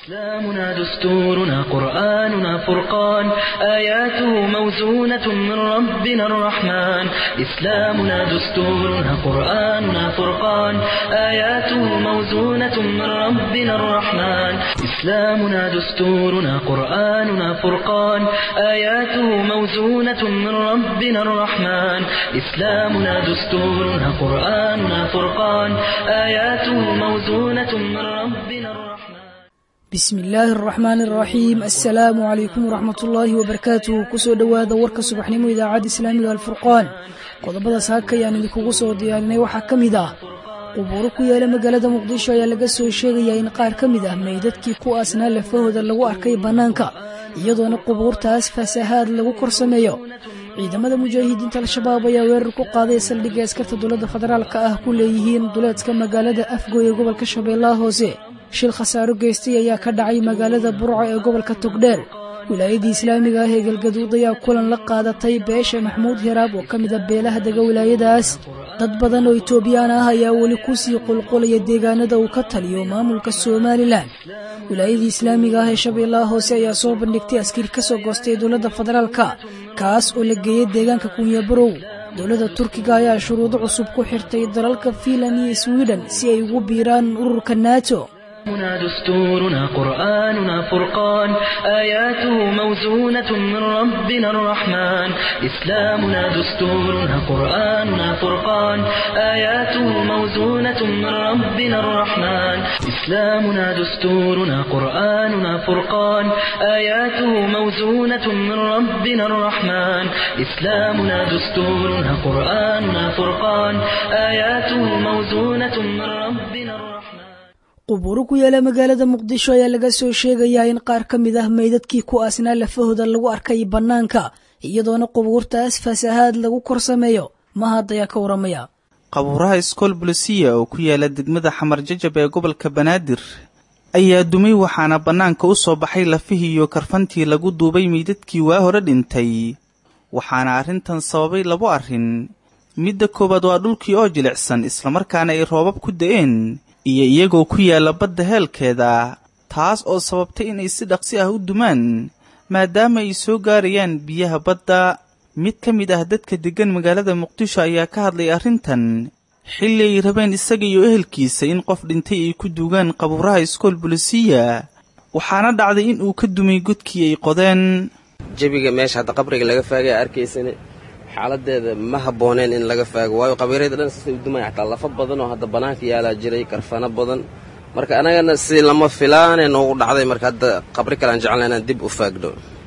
إسلامنا دستورنا قرآننا فرقان آياته موزونة من ربنا الرحمن إسلامنا دستورنا قرآننا فرقان آياته موزونة من ربنا الرحمن إسلامنا دستورنا قرآننا فرقان آياته موزونة من ربنا الرحمن إسلامنا دستورنا قرآننا فرقان آياته موزونة من ربنا الرحمن bismi illaahi araxmaani araxiim assalaamu calaykum waraxmat ullaahi wabarakaatuh kusoo dhowaada warka subaxnimo idaacadda islaamiga alfurqaan qodobada saaka ayaan idinkugu soo diyaarinay waxaa ka mid ah qubuuro ku yaala magaalada muqdisho ayaa laga soo sheegayaa in qaar ka mid ah meydadkii ku aasnaa lafahooda lagu arkay bannaanka iyadoona qubuurtaas fasahaad lagu kor sameeyo ciidamada mujaahidiinta al-shabaab ayaa weerar ku qaaday saldhigga askarta dowladda federaalka ah ku leeyihiin duleedka magaalada afgoy ee gobolka shabeellaha hoose shil khasaaro geystay ayaa ka dhacay magaalada burco ee gobolka togdheer wilaayadii islaamiga ah ee galgaduud ayaa kulan la qaadatay beesha maxmuud hiraab oo ka mid a beelaha dega wilaayadaas dad badan oo itoobiyaan ah ayaa weli kusii qulqulaya deegaanada uu ka taliyo maamulka somalilan wilaayadii islaamiga ah ee shabeellaha hoose ayaa soo bandhigtay askari ka soo goostay dowladda federaalka kaas oo la geeyey deegaanka kunyabarow dowladda turkiga ayaa shuruudo cusub ku xirtay dalalka fiinlan iyo swiden si ay ugu biiraan ururka nato إسلامنا دستورنا قرآننا فرقان آياته موزونة من ربنا الرحمن إسلامنا دستورنا قرآننا فرقان آياته موزونة من ربنا الرحمن إسلامنا دستورنا قرآننا فرقان آياته موزونة من ربنا الرحمن إسلامنا دستورنا قرآننا فرقان آياته موزونة من ربنا الرحمن qubuuro ku yaala magaalada muqdisho ayaa laga soo sheegayaa in qaar ka mid ah meydadkii ku aasnaa lafahooda lagu arkay bannaanka iyadoona qubuurtaas fasahaad lagu kor sameeyo mahad ayaa ka waramaya qabuuraha iskool bulisiya oo ku yaala degmada xamar jajab ee gobolka banaadir ayaa dumay waxaana bannaanka u soo baxay lafihii iyo karfantii lagu duubay meydadkii waa hore dhintay waxaana arrintan sababay labo arrin midda koowaad waa dhulkii oo jilicsan islamarkaana ay roobab ku da'een iyo iyagoo ku yaalla badda heelkeeda taas oo sababtay inay si dhaqsi ah u dumaan maadaama ay soo gaarayaan biyaha badda mid ka mid ah dadka deggan magaalada muqdisho ayaa ka hadlay arrintan xilli ay rabeen isaga iyo ehelkiisa in qof dhintay ay ku duugaan qabuuraha iskool bulisiya waxaana dhacday in uu ka dumay godkii ay qodeen jebiga meesha hadda qabriga laga faagaya arkaysane xaaladeeda ma habbooneen in laga faago waayo qabiirada dhan sasay u dumaya xataa lafa badan oo hadda bannaanka yaalaa jiray karfano badan marka anagana si lama filaane noogu dhacday marka hadda qabri kale aan jeclna inaan dib u faagno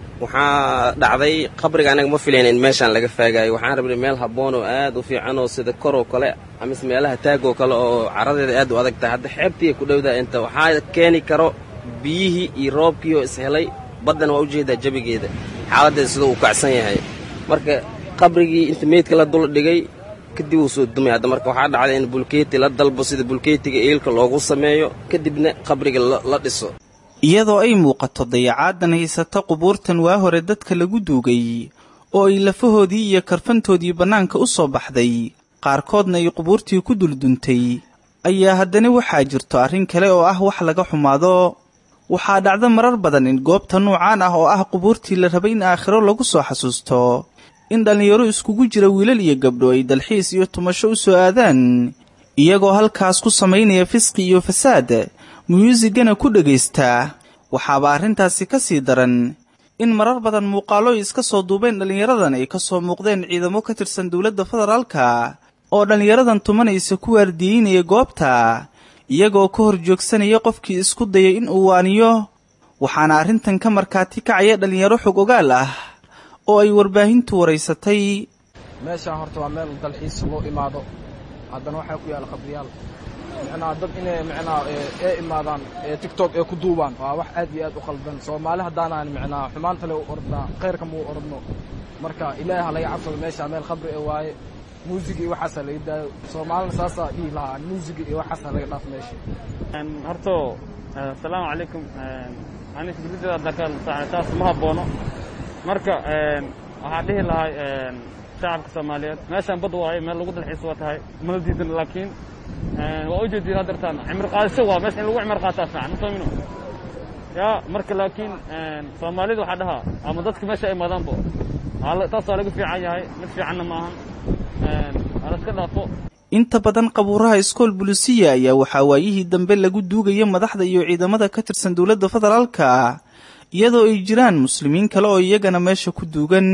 waxaa dhacday qabriga anaga ma filayn in meeshaan laga faagaayo waxaan rabnay meel habboon oo aad u fiican oo sida koroo kale amise meelaha taagoo kale oo caradeeda aad u adag tahay hadda xeebtiiya ku dhowdaa inta waxaa keeni karo biyihii iyo roobkii oo ishelay baddana waa ujeedaa jebigeeda xaaladeeda siduu u kacsan yahay marka qabrigii inta meydka la dul dhigay kadib uu soo dumay hadda marka waxaa dhacday in bulkeeti la dalbo sida bulkeetiga iilka loogu sameeyo kadibna qabriga la dhiso iyadoo ay muuqato dayacaadan haysata qubuurtan waa hore dadka lagu duugay oo ay lafahoodii iyo karfantoodii bannaanka u soo baxday qaarkoodna ay qubuurtii ku dulduntay ayaa haddana waxaa jirto arrin kale oo ah wax laga xumaado waxaa dhacda marar badan in goobta nuucaan ah oo ah qubuurtii la rabay in aakhiro lagu soo xasuusto in dhallinyaro iskugu jira wiilal iyo gabdho ay dalxiis iyo tumasho u soo aadaan iyagoo halkaas ku samaynaya fisqi iyo fasaad muyuusigana ku dhagaystaa waxaaba arrintaasi ka sii daran in marar badan muuqaallo ay iska soo duubeen dhallinyaradan ay ka soo muuqdeen ciidamo ka tirsan dowladda federaalka oo dhallinyaradan tumanaysa ku waardiyeynaya goobta iyagoo ka hor joogsanaya qofkii isku dayay in uu waaniyo waxaana arrintan ka markaati kacaya dhallinyaro xog ogaal ah oo ay warbaahintu waraysatay meeshaan horta waa meel dalxiis loo imaado haddana waxaa ku yaalla qabriyaal micnaha dad inay micnaha ee imaadaan ee tigtok ee ku duubaan waa wax aad iyo aad u khaldan soomaali haddaanaan micnaha xumaanta le u orodnaa khayrka ma u orodno marka ilaahi ha laga cabsado meeshaa meel khabri ee waaye muusiga iyo waxaasa laga daayo soomaalina saasaa dhihi lahaa muusiga iyo waxaasa laga dhaaf meesha horto asalaamu calaykum ani fikradada daka taas ma haboono marka waxaa dhihi lahay shacabka soomaaliyeed meeshaan bad waayo meel lagu dalxiis waa tahay mana diidan laakiin waa u jeedin haddartaan cimri qaadasho waa meesha in lagu cimri qaataa fiican ma soomino yaa marka laakiin soomaalida waxaa dhahaa ama dadka meesha ay madaanbo taas waa laga fiican yahay mid fiicanna maahan hala iska dhaafo inta badan qabuuraha iskool bulisiya ayaa waxaa waayihii dambe lagu duugaya madaxda iyo ciidamada ka tirsan dowladda federaalka iyadoo ay jiraan muslimiin kale oo iyagana meesha ku duugan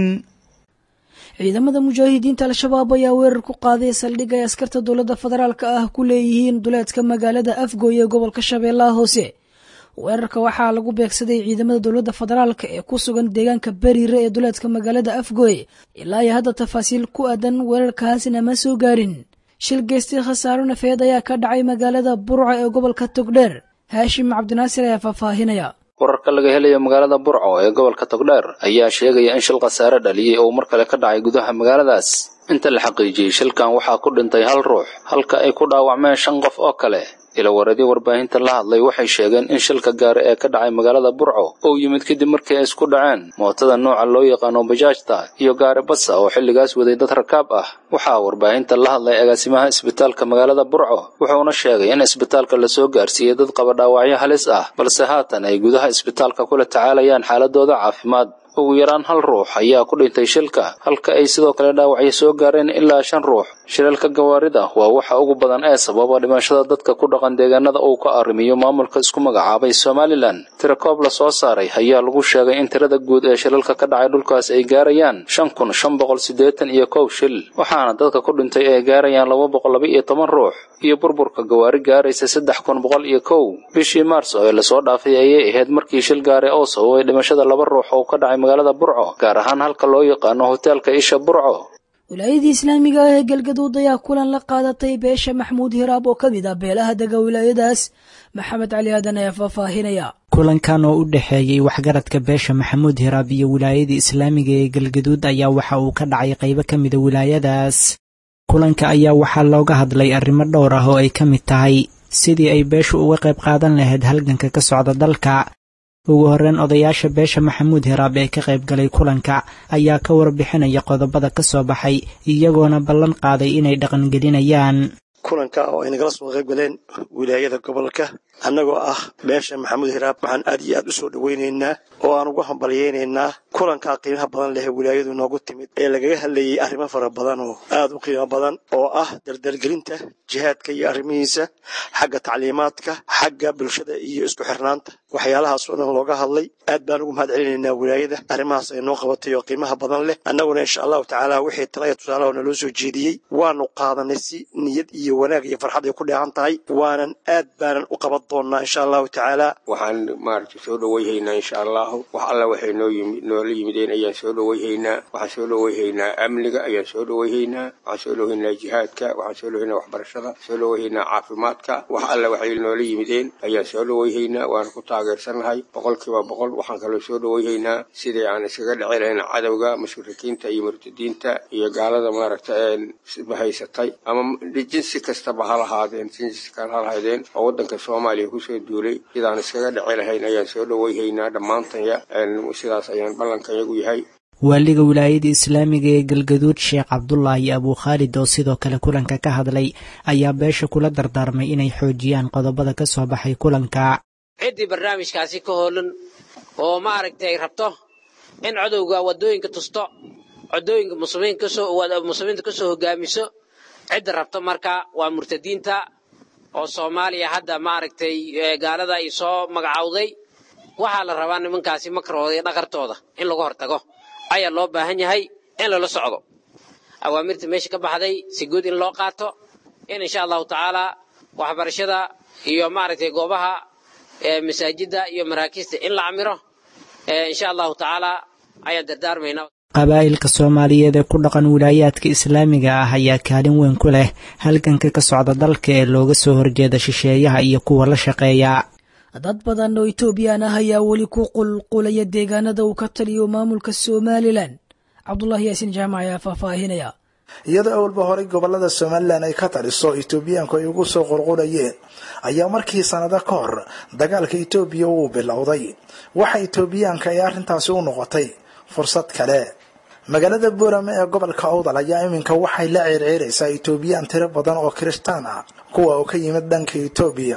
ciidamada mujaahidiinta al-shabaab ayaa weerar ku qaaday saldhig ay askarta dowladda federaalka ah ku leeyihiin duleedka magaalada afgooy ee gobolka shabeellaha hoose weerarka waxaa lagu beegsaday ciidamada dowladda federaalka ee ku sugan deegaanka beriire ee duleedka magaalada afgooy ilaa iyo hadda tafaasiil ku aadan weerarkaasna ma soo gaarin shil geystay khasaaro nafeed ayaa ka dhacay magaalada burca ee gobolka togdheer haashim cabdinaasir ayaa faahfaahinaya wararka laga helayo magaalada burco ee gobolka togdheer ayaa sheegaya in shil khasaare dhaliyey oo mar kale ka dhacay gudaha magaaladaas inta la xaqiijiyey shilkan waxaa ku dhintay hal ruux halka ay ku dhaawacmeen shan qof oo kale ilawareedyo warbaahinta la hadlay waxay sheegeen in shilka gaari ee ka dhacay magaalada burco uu yimid kadib markii ay isku dhaceen mootada nooca loo yaqaano bajaajta iyo gaari basa oo xilligaas waday dad rakaab ah waxaa warbaahinta la hadlay agaasimaha isbitaalka magaalada burco wuxuuna sheegay in isbitaalka lasoo gaarsiiyey dad qaba dhaawacyo halis ah balse haatan ay gudaha isbitaalka kula tacaalayaan xaaladooda caafimaad ugu yaraan hal ruux ayaa ku dhintay shilka halka ay sidoo kale dhaawacyo soo gaareen ilaa shan ruux shilalka gawaarida waa waxa ugu badan ee sababa dhimashada dadka ku dhaqan deegaanada uu ka arrimiyo maamulka isku magacaabay somalilan tirakoob la soo saaray ayaa lagu sheegay in tirada guud ee shilalka ka dhacay dhulkaas ay gaarayaan shan kun shan boqol siddeetan iyo kow shil waxaana dadka ku dhintay ay gaarayaan laba boqol laba iyo toban ruux iyo burburka gawaari gaaraysa saddex kun boqol iyo kow bishii maars oo lasoo dhaafay ayay ahayd markii shil gaare oo sababay dhimashada laba ruux oo ka dhacay magaalada burco gaar ahaan halka loo yaqaano hoteelka isha burco wilaayadii islaamiga ah ee galgaduud ayaa kulan la qaadatay beesha maxmuud hiraab oo ka mid ah beelaha dega wilaayadaas maxamed cali aadan ayaa faahfaahinaya kulankan oo u dhexeeyey waxgaradka beesha maxamuud hiraab iyo wilaayadii islaamiga ee galgaduud ayaa waxa uu ka dhacay qaybo ka mida wilaayadaas kulanka ayaa waxaa looga hadlay arrimo dhowr ah oo ay ka mid tahay sidii ay beeshu uga qayb qaadan lahayd halganka ka socda dalka ugu horreyn odayaasha beesha maxamuud hiraab ee ka qayb galay kulanka ayaa ka warbixinaya qodobada ka soo baxay iyagoona ballan qaaday inay dhaqangelinayaan kulanka oo ay nagala soo qayb galeen wilaayada gobolka annagoo ah beesha maxamuud hiraab waxaan aad iyo aad u soo dhowaynaynaa oo aan ugu hambalyaynaynaa kulankaa qiimaha badan leh wilaayadu noogu timid ee lagaga hadlayay arrimo fara badan oo aad u qiimo badan oo ah dardargelinta jihaadka iyo arrimihiisa xagga tacliimaadka xagga bulshada iyo isku xirnaanta waxyaalahaas oo dhan looga hadlay aad baan ugu mahad celinaynaa wilaayada arrimahaas ay noo qabatay oo qiimaha badan leh annaguna insha allahu tacaala wixii talaya tusaalaha naloo soo jeediyey waanu qaadanay si niyad iyo wanaag iyo farxad ay ku dheehan tahay waanan aad baanan u qaban doonnaa insha allahu tacaala waxaan maaragtay soo dhowayhaynaa insha allahu wax alla waxay noo yimi noola yimideen ayaan soo dhowayhaynaa waxaan soo dhowayhaynaa amniga ayaan soo dhowayhaynaa waxaan soo dhowayhaynaa jihaadka waxaan soo dhowayhaynaa waxbarashada soo dhowayhaynaa caafimaadka wax alla waxay noola yimideen ayaan soo dhowayhaynaa waana ku taageersannahay boqolkiiba boqol waxaan kaloo soo dhowayhaynaa sidii aan iskaga dhici lahayn cadowga mushrikiinta iyo murtadiinta iyo gaalada maaragta haysatay ama jinsi kastaba ha lahaadeen jinsi kale ha lahaydeen oo waddanka soomaaliya kusoo duulay sidaan iskaga dhici lahayn ayaan soo dhowayhaynaa dhammaantanya sidaas ayaan ballankan yagu yahay waaliga wilaayada islaamiga ee galgaduud sheekh cabdulaahi abuu khaalid oo sidoo kale kulanka ka hadlay ayaa beesha kula dardaarmay inay xoojiyaan qodobada ka soo baxay kulanka ciddii barnaamijkaasi ka hoolan oo maaragtay rabto in codowga waddooyinka tusto codooyinka muslimiinta ka soo hogaamiso cidda rabto marka waa murtadiinta oo soomaaliya hadda maaragtay gaalada ay soo magacowday waxaa la rabaa nimankaasi makarooda iyo dhaqartooda in lagu hortago ayaa loo baahan yahay in lala socdo awaamirta meesha ka baxday si guud in loo qaato in insha allahu tacaalaa waxbarashada iyo maaragtay goobaha masaajidda iyo maraakiista in la camiro insha allahu tacaalaa ayaan dardaarmaynaa qabaa'ilka soomaaliyeed ee ku dhaqan wilaayaadka islaamiga ah ayaa kaalin weyn ku leh halganka ka socda dalka ee looga soo horjeeda shisheeyaha iyo kuwa la shaqeeya dad badan oo etoobiyaan ah ayaa weli ku qulqulaya deegaanada uu ka taliyo maamulka somalilan cabdulaahi yaasiin jaamac ayaa faahfaahinaya iyadoo awalba horey gobolada somalilan ay ka taliso etoobiyaanku ay ugu soo qulqulayeen ayaa markii sanado ka hor dagaalka etoobiya uu bilowday waxa etoobiyaanka ay arrintaasi u noqotay fursad kale magaalada boorame ee gobolka owdal ayaa iminka waxay la ceerceeraysaa etoobiyaan tiro badan oo kirishtaan ah kuwa oo ka yimid dhanka etoobiya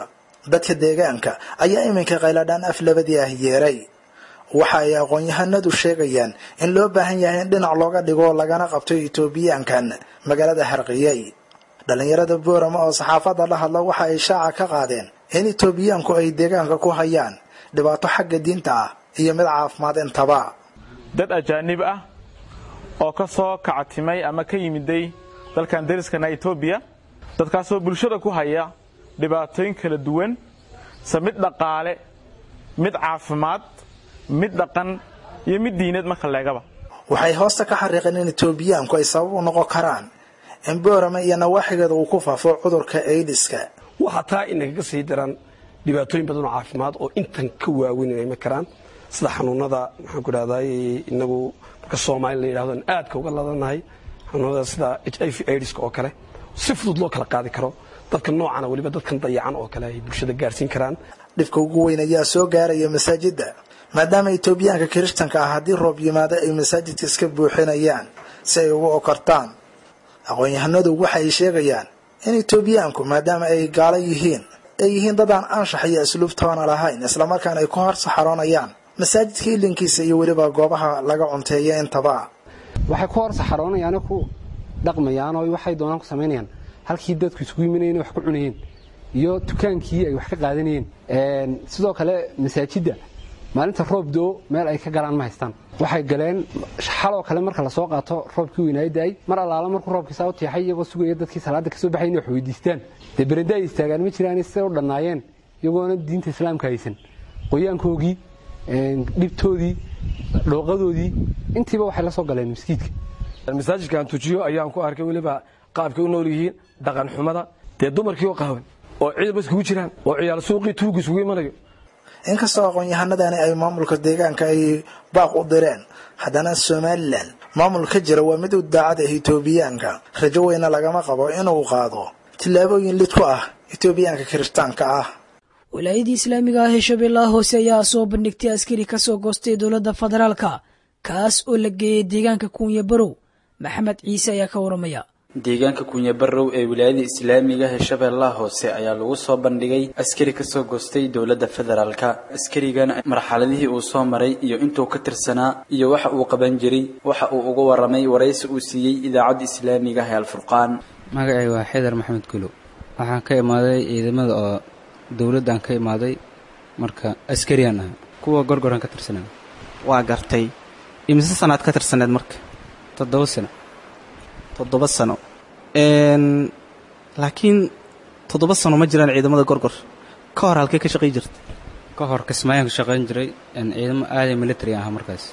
dadka deegaanka ayaa iminka qayladhaan af labadii ah yeeray waxa ay aqoon-yahanadu sheegayaan in loo baahan yahay in dhinac looga dhigo lagana qabto etoobiyaankan magaalada harqiyey dhallinyarada boorama oo saxaafadda la hadla waxa ay shaaca ka qaadeen in etoobiyaanku ay deegaanka ku hayaan dhibaato xagga diinta ah iyo mid caafimaad intaba dad ajaanib ah oo ka soo kactimay ama ka yimiday dalkan dariskana etoobiya dadkaasoo bulshada ku haya dhibaatooyin kala duwan se mid dhaqaale mid caafimaad mid dhaqan iyo mid diineed marka leegaba waxay hoosta ka xariiqeen in etoobiyaanku ay sabab u noqon karaan in boorama iyo nawaaxigeeda uu ku faafo cudurka aidiska waxaa taa inagaga sii daran dhibaatooyin badan oo caafimaad oo intan ka waaweyn inay ma karaan sida xanuunada maxaan ku dhahday inagu marka soomaali la yidhahdo aadka uga ladanahay xanuunada sida h i v aidiska oo kale si fudud loo kala qaadi karo dadka noocana weliba dadkan dayacan oo kale ay bulshada gaarsiin karaan dhibka ugu weyn ayaa soo gaaraya masaajidda maadaama etoobiyaanka kiristanka ah haddii roob yimaado ay masaajidka iska buuxinayaan si ay ugu okortaan aqoon-yahanadu waxa ay sheegayaan in etoobiyaanku maadaama ay gaalo yihiin ay yihiin dad aan anshax iyo asluub toona lahayn islamarkaana ay ku hor saxaroonayaan masaajidka ilinkiisa iyo weliba goobaha laga cunteeya intaba waxay ku hor saxaroonayaane ku dhaqmayaan oo waxay doonaan ku samaynayaan halkii dadku isugu yiminayeen wax ku cunayeen iyo dukaankii ay wax ka qaadanayeen sidoo kale masaajidda maalinta roob doo meel ay ka galaan ma haystaan waxay galeen xaloo kale marka lasoo qaato roobkii weynaayo da-ay mar allaala markuu roobkiisaa u tiixay iyagoo sugaya dadkii salaada kasoo baxay inay wax weydiistaan dee berende ay istaagaan ma jiraan siday u dhannaayeen iyagoona diinta islaamka haysan qoyaankoogii dhibtoodii dhooqadoodii intiiba waxay la soo galeen maskiidka masaajidkaan tujiyo ayaan ku arkay weliba qaabkay u nool yihiin dhaqan xumada dee dumarkii oo qaawan oo ciidaba iskugu jiraan oo ciyaal suuqii tuugu isugu imanayo inkastoo aqoon-yahanadani ay maamulka deegaanka ay baaq u direen haddana somalilan maamul ka jira waa mid u daacad ah etoobiyaanka rajo weyna lagama qabo inuu qaado tillaabooyin lid ku ah etoobiyaanka kiristaanka ah wilaayadii islaamiga ah ee shabeellaha hoose ayaa soo bandhigtay askari ka soo goostay dowladda federaalka kaas oo la geeyey deegaanka kuunya barow maxamed ciise ayaa ka waramaya deegaanka kunyabarow ee wilaayada islaamiga ee shabeellaha hoose ayaa lagu soo bandhigay askari kasoo goostay dowladda federaalka askarigan marxaladihii uu soo maray iyo intuu ka tirsanaa iyo waxa uu qaban jiray waxa uu uga waramay waraysi uu siiyey idaacadda islaamiga ee alfurqaan magacay waa xidar maxamed gulow waxaan ka imaaday ciidamada oo dowladdan ka imaaday marka askariyan ah kuwa gorgoran ka tirsanaa waa gartay imise sanaad ka tirsaneed marka toddoba sano toddoba sano laakiin toddoba sano ma jiraan ciidamada gorgor ka hor halkee ka shaqay jirta ka hor kismaayaan ka shaqayn jiray ciidamo aaday military ah markaas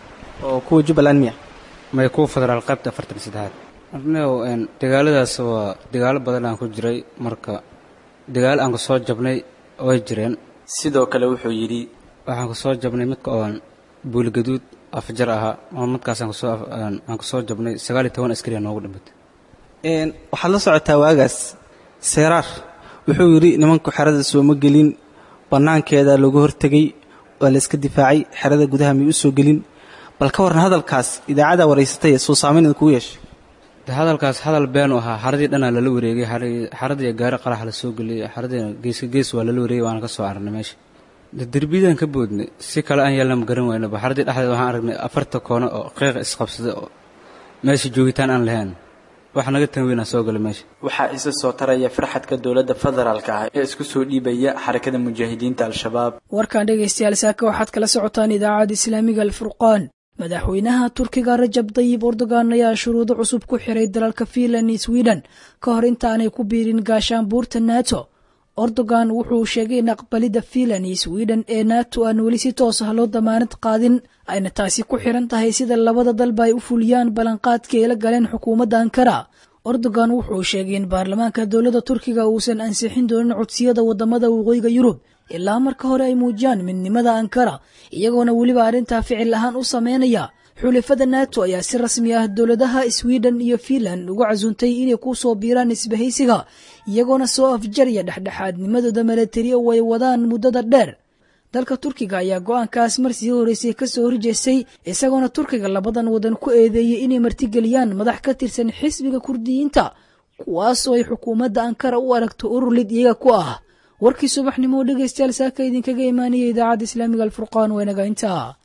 oo kuwa jubbaland miya may kuwa federaal qaybta afartan saddexaad arnew dagaaladaas waa dagaalo badan aan ku jiray marka dagaalo aan ku soo jabnay way jireen sidoo kale wuxuu yidhi waxaan ku soo jabnay midka oon buulgaduud afjar ahaa oo midkaas aan ku soo jabnay sagaal iyo toban askari aa noogu dhimatay waxaad la socotaa waagaas seeraar wuxuu yidhi nimanku xerada sooma gelin bannaankeeda looga hortegay waa la iska difaacay xerada gudaha may u soo gelin bal ka warran hadalkaas idaacaddaa waraysatay suu saamayn idinkugu yeeshay de hadalkaas hadal beenu ahaa xaradii dhanaa lala wareegay xaradii gaari qarax la soo geliyay xaradiina geeska gees waa lala wareegay waana ka soo arnay meesha de derbiyadaan ka boodnay si kale aan yeelna ma garan waynaba xaradii dhexdeed waxaan aragnay afarta koono oo qiiqa isqabsada oo meesha joogitaan aan lahayn wax naga tan weynaa soo gala meesha waxaa isa soo taraya farxadka dowladda federaalka ah ee isku soo dhiibaya xarakada mujaahidiinta al-shabaab warkan dhegaystayaal saaka waxaad kala socotaan idaacadda islaamiga alfurqaan madaxweynaha turkiga rajab dayib erdogan ayaa shuruudo cusub ku xiray dalalka fiinland iyo sweden ka hor intaanay ku biirin gaashaanbuurta nato erdogan wuxuu sheegay in aqbalidda fiinland iyo sweden ee nato aan weli si toos ah loo damaanad qaadin ayna taasi ku xiran tahay sida labada dalba ay u fuliyaan ballanqaadkii ay la galeen xukuumadda ankara erdogan wuxuu sheegay in baarlamaanka dowladda turkiga uusan ansixin doonin codsiyada wadamada waqooyiga yurub ilaa marka hore ay muujiyaan midnimada ankara iyagoona weliba arrintaa ficil ahaan u sameynaya xulafada nato ayaa si rasmi ah dowladaha sweden iyo fiinland uga casuuntay inay ku soo biiraan isbahaysiga iyagoona soo afjaraya dhexdhexaadnimadooda milatari oo ay wadaan muddada dheer dalka turkiga ayaa go-aankaas marsii horeysay kasoo horjeestay isagoona turkiga labadan wadan ku eedeeyey inay martigeliyaan madax ka tirsan xisbiga kurdiyiinta kuwaas oo ay xukuumadda ankara u aragto urur lid iyaga ku ah warkii subaxnimo dhegaystayaal saaka idinkaga imaanaya idaacadda islaamiga alfurqaan waa inaga intaa